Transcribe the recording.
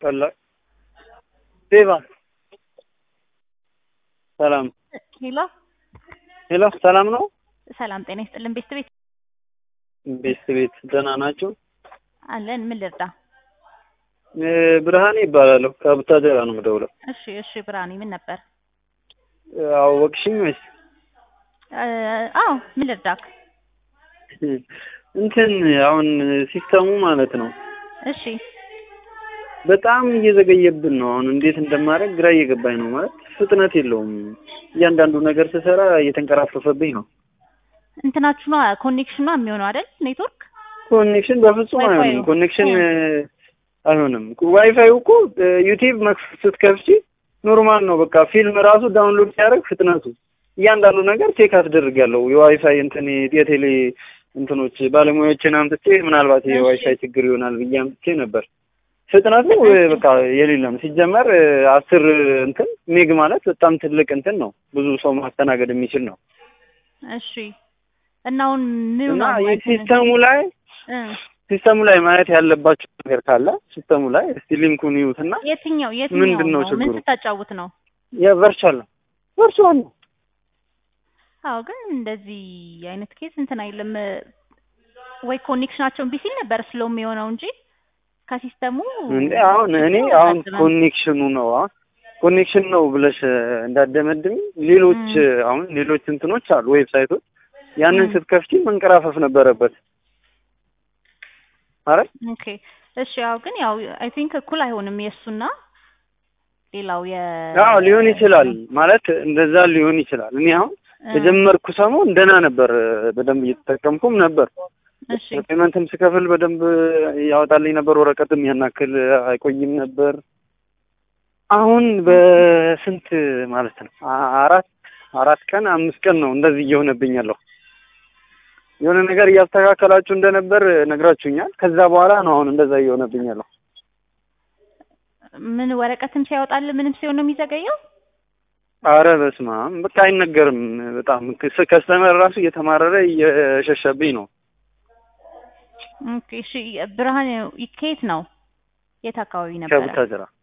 ቀላ ዴቫ ሰላም ሄሎ ሄሎ፣ ሰላም ነው? ሰላም ጤና ይስጥልን። ቤት ቤት ቤት ቤት ደህና ናቸው? አለን። ምን ልርዳ? ብርሃኔ ይባላለሁ። ከቡታጀራ ነው የምደውለው። እሺ እሺ። ብርሃኔ ምን ነበር? አወቅሽኝ ወይስ? አዎ ምን ልርዳክ? እንትን አሁን ሲስተሙ ማለት ነው እሺ በጣም እየዘገየብን ነው። አሁን እንዴት እንደማደርግ ግራ እየገባኝ ነው። ማለት ፍጥነት የለውም። እያንዳንዱ ነገር ስሰራ እየተንቀራፈፈብኝ ነው። እንትናችሁ ነው ኮኔክሽኗ የሚሆነው አይደል? ኔትወርክ ኮኔክሽን በፍጹም ዋይፋዩ። አይሆንም። ኮኔክሽን አይሆንም። ዋይፋዩ እኮ ዩቲዩብ መክፈት ስትከፍቺ ኖርማል ነው። በቃ ፊልም ራሱ ዳውንሎድ ሲያደርግ ፍጥነቱ እያንዳንዱ ነገር ቼክ አስደርጋለሁ። የዋይፋይ እንትን የቴሌ እንትኖች ባለሙያዎችን አምጥቼ ምናልባት የዋይፋይ ችግር ይሆናል ብዬ አምጥቼ ነበር። ፍጥነቱ በቃ የሌለ ነው። ሲጀመር አስር እንትን ሜግ ማለት በጣም ትልቅ እንትን ነው። ብዙ ሰው ማስተናገድ የሚችል ነው እሺ። እና አሁን ምን እና ነው ማለት ነው? ሲስተሙ ላይ እ ሲስተሙ ላይ ማየት ያለባቸው ነገር ካለ ሲስተሙ ላይ እስቲ ሊንኩን ይዩትና የትኛው የትኛው ምንድን ነው ምን ችግሩ? ስታጫውት ነው? የቨርቹዋል ነው ቨርቹዋል ነው። አዎ ግን እንደዚህ አይነት ኬስ እንትን አይልም ወይ ኮኔክሽናቸው እምቢ ሲል ነበር ስሎም የሆነው እንጂ ከሲስተሙ እንዴ አሁን እኔ አሁን ኮኔክሽኑ ነው አሁን ኮኔክሽን ነው ብለሽ እንዳደመድም ሌሎች ም። አሁን ሌሎች እንትኖች አሉ ዌብሳይቶች ያንን ም። ስትከፍቺ መንቀራፈፍ ነበረበት። አረ ኦኬ እሺ። ያው ግን ያው አይ ቲንክ እኩል አይሆንም የእሱና ሌላው የ አዎ ሊሆን ይችላል ማለት እንደዛ ሊሆን ይችላል። እኔ አሁን እ፣ የጀመርኩ ሰሞን ደህና ነበር፣ በደንብ እየተጠቀምኩም ነበር። እሺ ፔመንትም ስከፍል በደንብ ያወጣልኝ ነበር። ወረቀትም ያን ያክል አይቆይም ነበር። አሁን በስንት ማለት ነው አ- አራት አራት ቀን አምስት ቀን ነው እንደዚህ እየሆነብኝ ያለው። የሆነ ነገር እያስተካከላችሁ እንደነበር ነግራችሁኛል። ከዛ በኋላ ነው አሁን እንደዛ እየሆነብኝ ያለው። ምን ወረቀትም ሲያወጣል ምንም ሲሆን ነው የሚዘገየው? አረ በስመ አብ በቃ አይነገርም። በጣም ከስ- ከስተመር ራሱ እየተማረረ እየሸሸብኝ ነው። ኦኬ እሺ። ብርሃን ከየት ነው? የት አካባቢ ነበረ? ከቡታጀራ